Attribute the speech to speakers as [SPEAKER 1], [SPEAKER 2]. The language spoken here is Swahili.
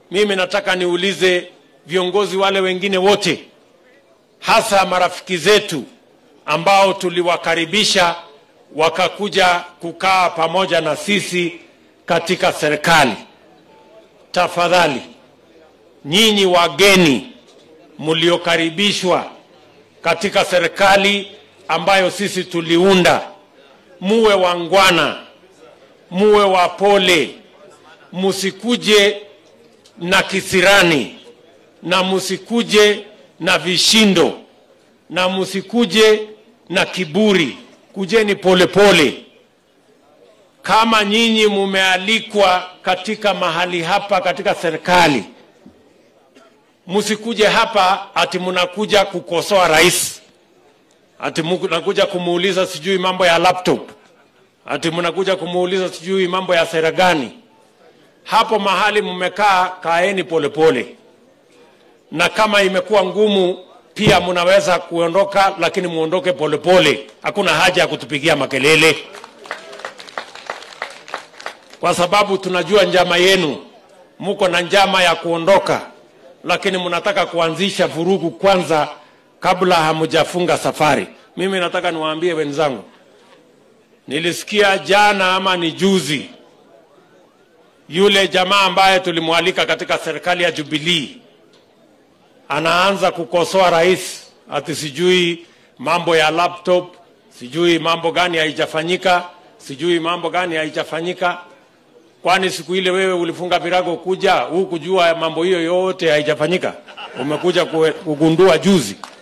[SPEAKER 1] mimi nataka niulize viongozi wale wengine wote, hasa marafiki zetu ambao tuliwakaribisha wakakuja kukaa pamoja na sisi katika serikali. Tafadhali nyinyi wageni mliokaribishwa katika serikali ambayo sisi tuliunda, muwe wangwana, muwe wapole, musikuje na kisirani na musikuje na vishindo na musikuje na kiburi. Kujeni polepole pole. Kama nyinyi mumealikwa katika mahali hapa katika serikali, msikuje hapa ati mnakuja kukosoa rais, ati mnakuja kumuuliza sijui mambo ya laptop, ati mnakuja kumuuliza sijui mambo ya sera gani. Hapo mahali mmekaa, kaeni polepole, na kama imekuwa ngumu pia mnaweza kuondoka, lakini muondoke polepole. Hakuna haja ya kutupigia makelele, kwa sababu tunajua njama yenu. Muko na njama ya kuondoka, lakini mnataka kuanzisha vurugu kwanza kabla hamujafunga safari. Mimi nataka niwaambie wenzangu, nilisikia jana ama ni juzi, yule jamaa ambaye tulimwalika katika serikali ya Jubilee anaanza kukosoa rais ati sijui mambo ya laptop, sijui mambo gani haijafanyika, sijui mambo gani haijafanyika. Kwani siku ile wewe ulifunga virago kuja huu kujua mambo hiyo yote haijafanyika? Umekuja kugundua juzi.